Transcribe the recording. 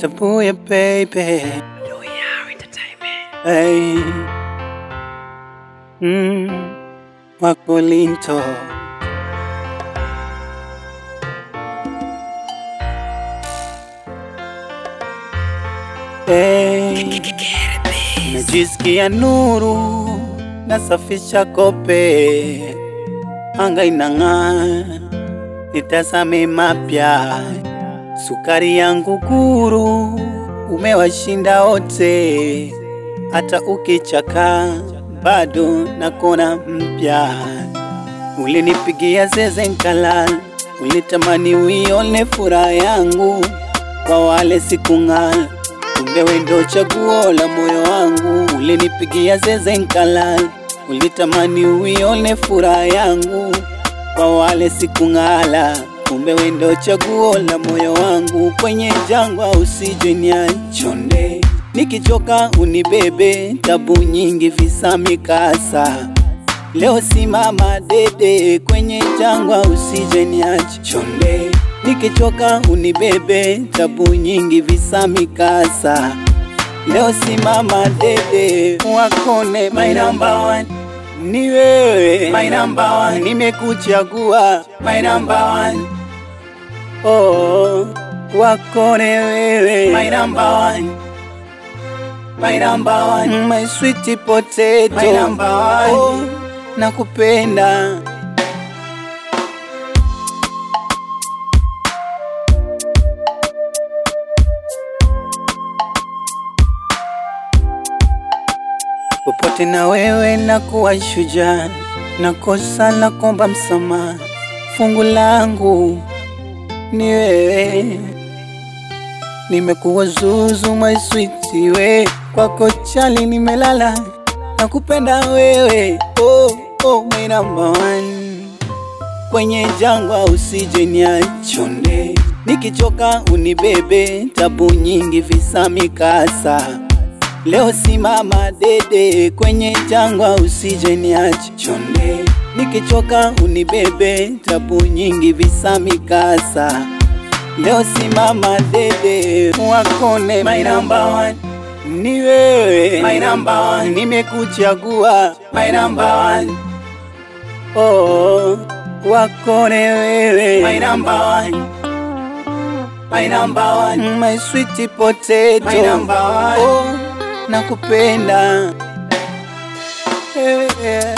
Tabuya baby. Hey. Mm. Wakolinto. Hey. Najisikia nuru, nasafisha kope, anga inang'aa, nitazame mapya, sukari yangu guru, umewashinda wote, hata ukichaka bado nakona mpya. Ulinipigia zeze nkalala, ulitamani uione furaha yangu, kwa wale sikung'ala kumbe wewe ndo chaguo la moyo wangu. Ulinipigia zeze nkalala, ulitamani uione furaha yangu, kwa wale sikung'ala. Kumbe wewe ndo chaguo la moyo wangu, kwenye jangwa usije niachonde, nikichoka unibebe, tabu nyingi visa mikasa Leo simama dede kwenye jangwa, usije niache chonde, nikichoka unibebe, tabu nyingi visa mikasa. Leo simama dede, wakone my number one ni wewe, my number one, nimekuchagua my number one. Oh, wakone wewe, my number one. My number one, my sweet potato, my number one. Oh, nakupenda popote na wewe nakuwa shujaa, nakosa la kuomba msamaha, fungu langu ni wewe, nimekuwa zuzu my sweet we, kwako chali nimelala, nakupenda wewe, oh, oh, my number one kwenye jangwa usije niachonde, nikichoka unibebe, tabu nyingi visa mikasa. Leo simama dede kwenye jangwa usije niache chonde, nikichoka unibebe, tabu nyingi visa mikasa. Leo simama dede, wakone my number one ni wewe, my number one, nimekuchagua my number one. Oh, wakone wewe my number one my number one my sweet potato my number one oh, nakupenda yeah, yeah.